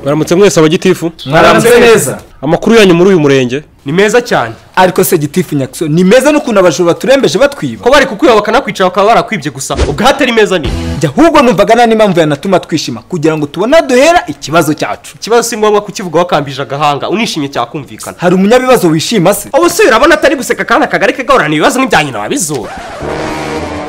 baramutse mwese abagitifu mwaramutse neza amakuru yanyu muri uyu murenge ni meza cyane ariko se gitifu nyakuso ni meza n'ukuntu abajura baturembeje batwiba ko bari kukwiba bakanakwica bakaba barakwibye gusa ubwo hatari meza ni jya ahubwo numvaga nta n'impamvu yanatuma twishima kugira ngo tubone aho duhera ikibazo cyacu ikibazo si ngombwa kukivuga wakambije agahanga unishimye cyakumvikana hari umunyabibazo wishima se ubu se urabona atari guseka kandi akagari ke gahorana ibibazo n'ibya nyina wabizura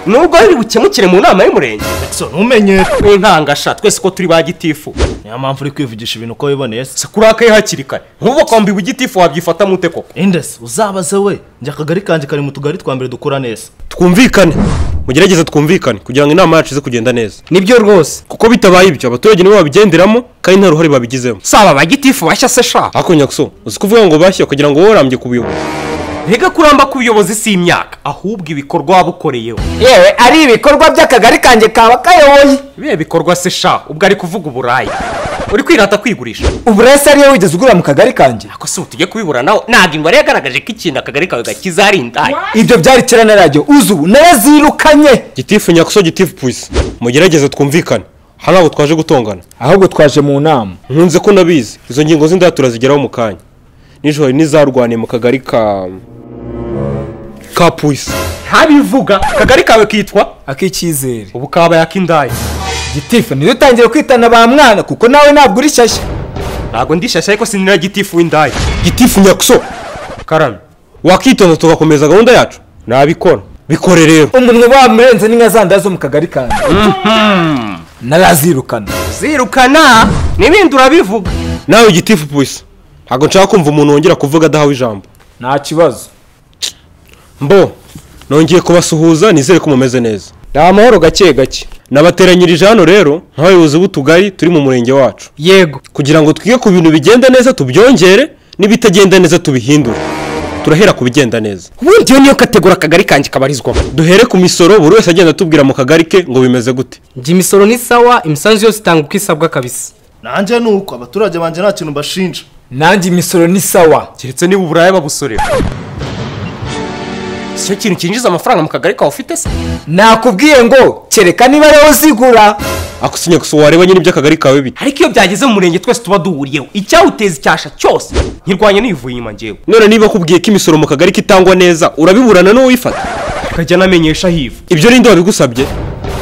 nubwo biri bukemukire mu nama y'umurenge so ntumenye n'intangasha twese ko turi ba gitifu niyo mpamvu uri kwivugisha ibintu uko wiboneye se kurakaye hakiri kare nk'ubu bakwambiwe igitifu wabyifata mute koko indese uzabaze we njye akagari kanjye kari mu tugari twa mbere dukora neza twumvikane mugerageze twumvikane kugira ngo inama yacu ize kugenda neza nibyo rwose kuko bitabaye ibyo abaturage nibo babigenderamo kandi nta ruhare babigizemo saba abagitifu bashya se sha ariko nyakuso uzi kuvuga ngo bashya kugira ngo wowe urambye ku buyobozi mbega kuramba k'ubuyobozi si imyaka ahubwo ibikorwa waba ukoreyeho yewe ari ibikorwa by'akagari kanjye kaba kayoboye ibihe bikorwa se sha ubwo ari kuvuga uburaya uri kwirata kwigurisha uburayi se ariyo wigeze ugura mu kagari kanjye ako si utujye kubibura nawe ntabwo imibare yagaragaje ko ikintu akagari kawe gakiza ari indaya ibyo byari kera na radiyo uzu ubu narazirukanye gitifu nyakuso gitifu pusi mugerageze twumvikane hano ntabwo twaje gutongana ahubwo twaje mu nama nkunze ko nabizi izo ngingo z'indaya turazigeraho mu kanya nijoro n'izarwaniye mu kagari ka ka pusi ntabivuga akagari kawe kitwa ak'icyizere ubu kabaye ak'indaya gitifu ntidutangire kwitana ba mwana kuko nawe ntabwo uri shyashya ntabwo ndishashya ariko si nira gitifu w'indaya gitifu nyakuso karame wakitonda tugakomeza gahunda yacu nabikora bikore rero umuntu bamurenze n'inka zanda zo mu kagari kanjye narazirukana zirukana n'ibindi urabivuga nawe gitifu pusi ntabwo nshaka kumva umuntu wongera kuvuga adahawe ijambo nta kibazo mbo nongeye kubasuhuza nizere ko mumeze neza ni amahoro gake gake nabateranyirije hano rero nk'abayobozi b'utugari turi mu murenge wacu yego kugira ngo twige ku bintu bigenda neza tubyongere n'ibitagenda neza tubihindure turahera ku bigenda neza ubundi iyo niyo kategori akagari kanjye kabarizwamo duhere ku misoro buri wese agenda atubwira mu kagari ke ngo bimeze gute njye imisoro ni sawa imisanzu yose itanga uko isabwa kabisa nanjye ni uko abaturage banjye nta kintu mbashinja nanjye imisoro ni sawa keretse niba uburaya babusorera si cyo kintu cyinjiza amafaranga mu kagari kawe ufite se nakubwiye ngo kereka niba ariho zigura akusinya gusa wareba nyine iby'akagari kawe bite ariko iyo byageze mu murenge twese tuba duhuriyeho icyawuteza icyasha cyose nkirwanya nivuye inyuma njyewe none niba akubwiye ko imisoro mu kagari kitangwa neza urabiburana n'uwifata akajya anamenyesha hivu ibyo ninde wabigusabye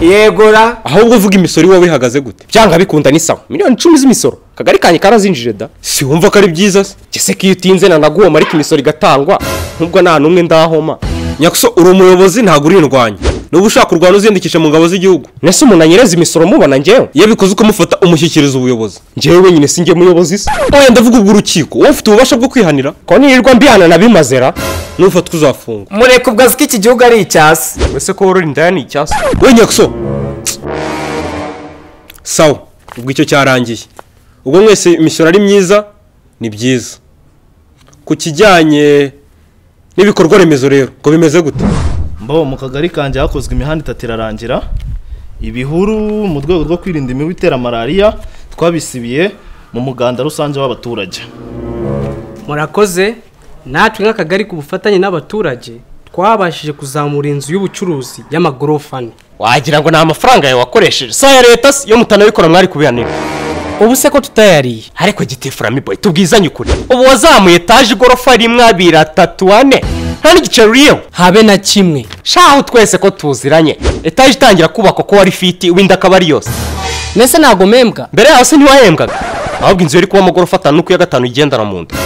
yegura ahubwo uvuga imisoro iwawe ihagaze gute byanga bikunda ni sawa miliyoni icumi z'imisoro akagari kanjye karazinjije da si wumva ko ari byiza se gese ko iyo utinze nanaguhoma ariko imisoro igatangwa nk'ubwo nta n'umwe ndahoma nyakuso uri umuyobozi ntabwo urindwanya niba ushaka urwana uziyandikisha mu ngabo z'igihugu nese umuntu anyereza imisoro mubona njyewe iyo bikoze ukamufata umushyikiriza ubuyobozi njyewe wenyine sinjye muyobozi se wenda ndavuga urukiko wowe ufite ububasha bwo kwihanira ko nirirwa mbihana nabimazera nufata uzafungwa mureka ubwazi ko iki gihugu ari icyasi mbese ko worora indaya ni icyasi we nyakuso sawa ubwo icyo cyarangiye ubwo mwese imisoro ari myiza ni byiza ku kijyanye n'ibikorwa remezo rero ngo bimeze gute mbo mu kagari kanjye hakozwe imihanda itatu irarangira ibihuru mu rwego rwo kwirinda imibu itera malariya twabisibiye mu muganda rusange w'abaturage murakoze natwe nk'akagari ku bufatanye n'abaturage twabashije kuzamura inzu y'ubucuruzi y'amagorofa ane wagira ngo ni amafaranga yawe wakoresheje si aya leta se iyo mutanabikora mwari kubihanira ubu se ko tutayariye ariko gitifurami boyi tubwizanye ukuri ubu wazamuye etaje igorofa rimwe abiri atatu ane nta n'igiceri uriyeho habe na kimwe shaho twese ko tuziranye etaje itangira kubakwa ko wari fiti wenda akaba ari yose mbese ntabwo mpembwa mbere yaho se ntiwahembwaga ahubwo inzu yari kuba amagorofa atanu uko iya gatanu igendana mu nda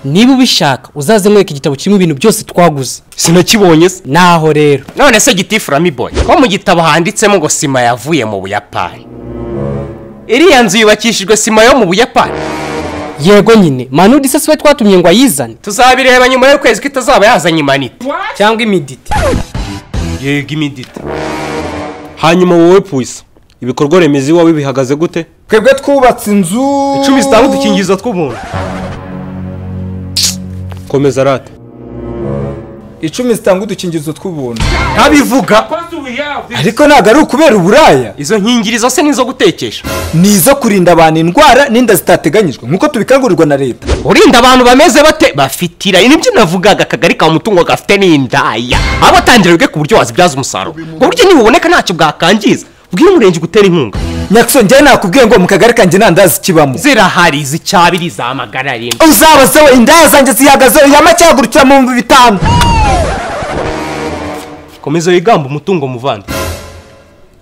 niba ubishaka uzaze nkwereke igitabo kirimo ibintu byose twaguze sinakibonye se naho rero none se gitifurami boyi ko mu gitabo handitsemo ngo sima yavuye mu buyapani iriya nzu yubakishijwe sima yo mu buyapani yego nyine manudi se siwe twatumye ngo ayizane tuzabireba nyuma y'ukwezi ko itazaba yazanye imanite cyangwa imiditi yego imidita hanyuma wowe puwisa ibikorwa remezo iwawe bihagaze gute twebwe twubatse inzu icumi zitanga udukingirizo tw'umuntu komeza rate icumi zitanga udukingirizo tw'ubuntu ntabivuga ariko ntabwo ari ukubera uburaya izo nkingirizo se nizo gutekesha ni izo kurinda abantu indwara n'inda zitateganyijwe nk'uko tubikangurirwa na leta urinda abantu bameze bate bafitira ibi nibyo navugaga akagari ka mutungo gafite n'indaya aba atangira bwe ku buryo wazibyaza umusaruro ku buryo nibuboneka ntacyo bwakangiza bw'umurenge gutera inkunga nyakisoni njyewe nakubwiye ngo mu kagari kanjye nta ndazi kibamo zirahari zicyabiri zamagara rimwe uzabazeho indaya zanjye zihagazeho ihama cyahagurukira mu bihumbi bitanu komeza wigamba umutungo muvandi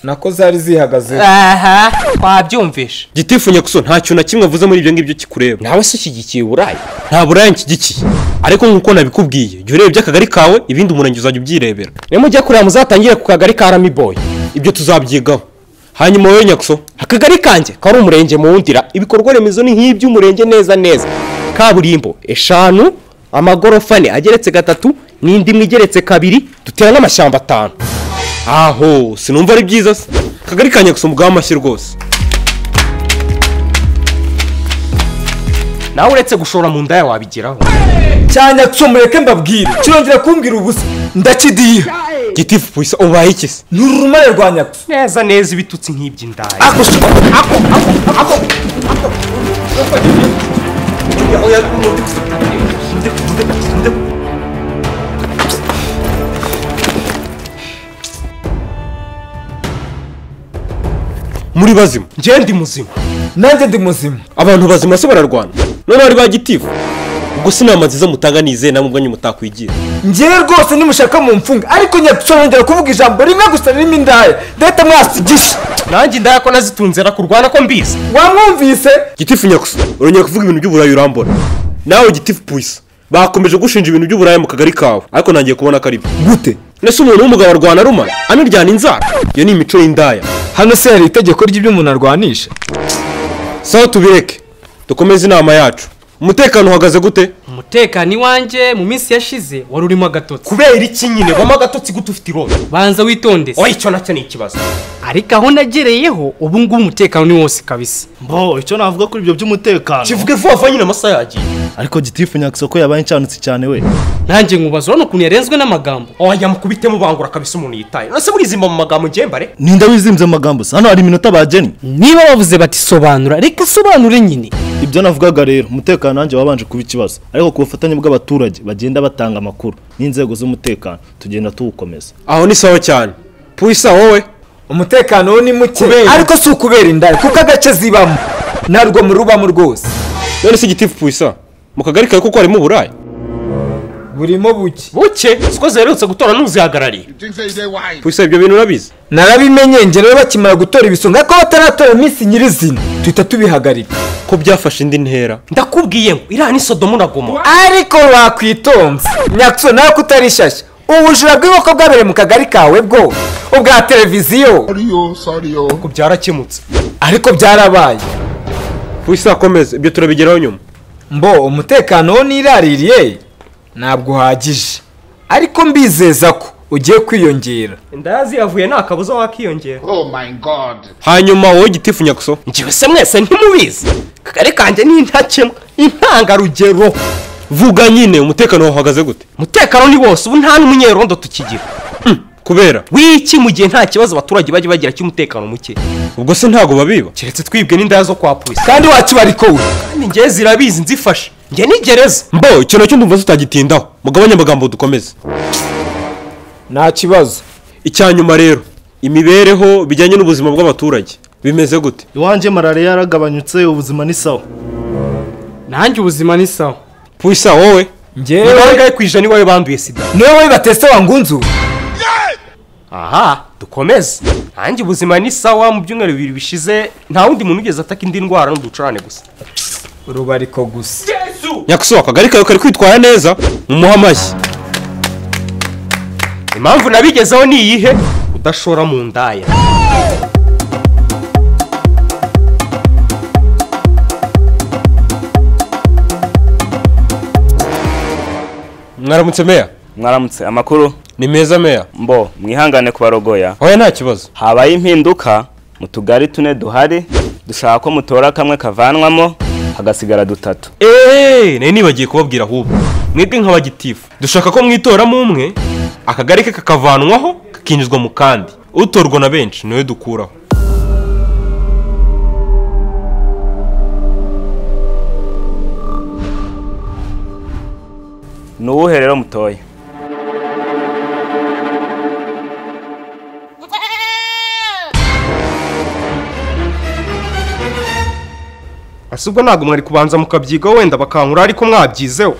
nako zari zihagaze aha twabyumvishe gitifu nyakuso ntacyo na kimwe avuze muri ibyo ngibyo kikureba nawe se ushyigikiye uburaya nta buraya nshyigikiye ariko nk'uko nabikubwiye jya ureba iby'akagari kawe ibindi umurenge uzajya ubyirebera nimujya kureba muzatangire ku kagari ka rami boyi ibyo tuzabyigaho hanyuma wowe nyakuso akagari kanjye kari umurenge mu wundira ibikorwa remezo ni nk'iby'umurenge neza neza kaburimbo eshanu amagorofa ane ageretse gatatu n'indi imwe igeretse kabiri dutera n'amashyamba atanu aho sinumva ari byiza se akagari ka nyakuso mugaha amashyi rwose nawe uretse gushora mu ndaya wabigeraho cyane mureke mbabwire kirongera kumbwira ubusa ndakidiye gitifu puyisa ubaye iki se ni urumare rwa nyakso neza neza ibitutsi nk'iby'indaya muri bazima njye ndi muzima nanjye ndi muzima abantu bazima se bararwana none bari ba gitifu ubwo si inama nziza mutanga nizeye namwe ubwanyu mutakwigira njyewe rwose nimushaka mu mfunga ariko nyakisoni yongera kuvuga ijambo rimwe gusa ririmo indaya ndahita mwasigisha nanjye indaya ko nazitunze rakurwana ko mbizi wamwumvise gitifu nyakuso urongera kuvuga ibintu by'uburayi urambona nawe gitifu puyisa bakomeje gushinja ibintu by'uburaya mu kagari kawe ariko ntangiye kubona ko ari byo gute nese umuntu w'umugabo arwana aruma anaryana inzara iyo ni imico y'indaya hano se hari itegeko ry'ibyo umuntu arwanisha sawa tubireke dukomeze inama yacu umutekano uhagaze gute umutekano iwanjye mu minsi yashize wari urimo agatotsi kubera iki nyine wama agatotsi gute ufite irondo banza witondese oya icyo nacyo ni ikibazo ariko aho nagereyeho ubu ngubu umutekano ni wose kabisa mbo icyo navuga kuri ibyo by'umutekano kivuge vuba vuba nyine amasaha yagiye ariko gitifu nyakisoko yabaye incanutsi cyane we nanjye nkubaza urabona ukuntu yarenzwe n'amagambo oya mukubitemo bangura kabisa umuntu yitaye none se burizimba mu magambo ngembare ninde wizimbye amagambo se hano hari iminota bagennye niba bavuze bati sobanura reka asobanure nyine ibyo navugaga rero umutekano wanjye wabanje kuba ikibazo ariko ku bufatanye bw'abaturage bagenda batanga amakuru n'inzego z'umutekano tugenda tuwukomeza aho ni sawa cyane puyisa wowe umutekano wo ni muke Kubera- ariko si ukubera indaya kuko agace zibamo narwo murubamo rwose none se gitifu puyisa mu kagari kawe kuko harimo uburaya burimo buke buke siko ziherutse gutora n'uzihagarariye puyisa ibyo bintu urabizi narabimenye njye rero bakimara gutora ibisonga ariko bataratora iminsi nyirizina tuhita tubihagarika ko byafashe indi ntera ndakubwiye ngo iriya ni sodomo na gomora ariko wakwitonze nyakso nawe ko utarishashya ubujura bw'inkoko bwabereye mu kagari kawe bwo ubwa televiziyo ariko byarakemutse ariko byarabaye puyisa akomeze ibyo turabigeraho nyuma mbo umutekano wo niraririye ntabwo uhagije ariko mbizeza ko ugiye kwiyongera indaya ziyavuye nta kabuza wakiyongera Oh my God. hanyuma wowe gitifu nyakuso njyewe se mwese ntimubizi kagari kanjye ni intakemwa intangarugero vuga nyine umutekano wawe uhagaze gute umutekano ni wose ubu nta n'umunyerondo tukigira kubera wiki mu gihe nta kibazo abaturage bajya bagira cy'umutekano muke ubwo se ntabwo babiba keretse twibwe n'indaya zo kwa polisi kandi wakibariko we kandi njyewe zirabizi nzifashe njye ni gereza mbo icyo nacyo ndumva tutagitindaho mugabanye amagambo dukomeze nta kibazo icya nyuma rero imibereho bijyanye n'ubuzima bw'abaturage bimeze gute iwanjye malariya yaragabanyutse ubuzima ni sawa nanjye ubuzima ni sawa puyisa wowe njyewe ni bangahe ku ijana iwawe banduye sida niwe wowe batese wangunzu aha dukomeze nanjye ubuzima ni sawa mu byumweru bibiri bishize nta wundi muntu ugeze ataka indi ndwara n'uducurane gusa urubariko gusa nyakuso akagari kawe kari kwitwara neza mumuhe amashyi impamvu nabigezeho ni iyihe udashora mu ndaya mwaramutse meya mwaramutse amakuru ni meza meya mbo mwihangane ku barogoya hoya nta kibazo habaye impinduka mu tugari tune duhari dushaka ko mutora kamwe kavanwamo hagasigara dutatu eee nari nibagiye kubabwira ahubwo mwebwe nk'abagitifu dushaka ko mwitoramo umwe akagari ke kakavanwaho kakinjizwa mu kandi utorwa na benshi niwe dukuraho ni uwuhe rero mutoye ese ubwo ntabwo mwari kubanza mukabyigaho wenda bakankura ariko mwabyizeho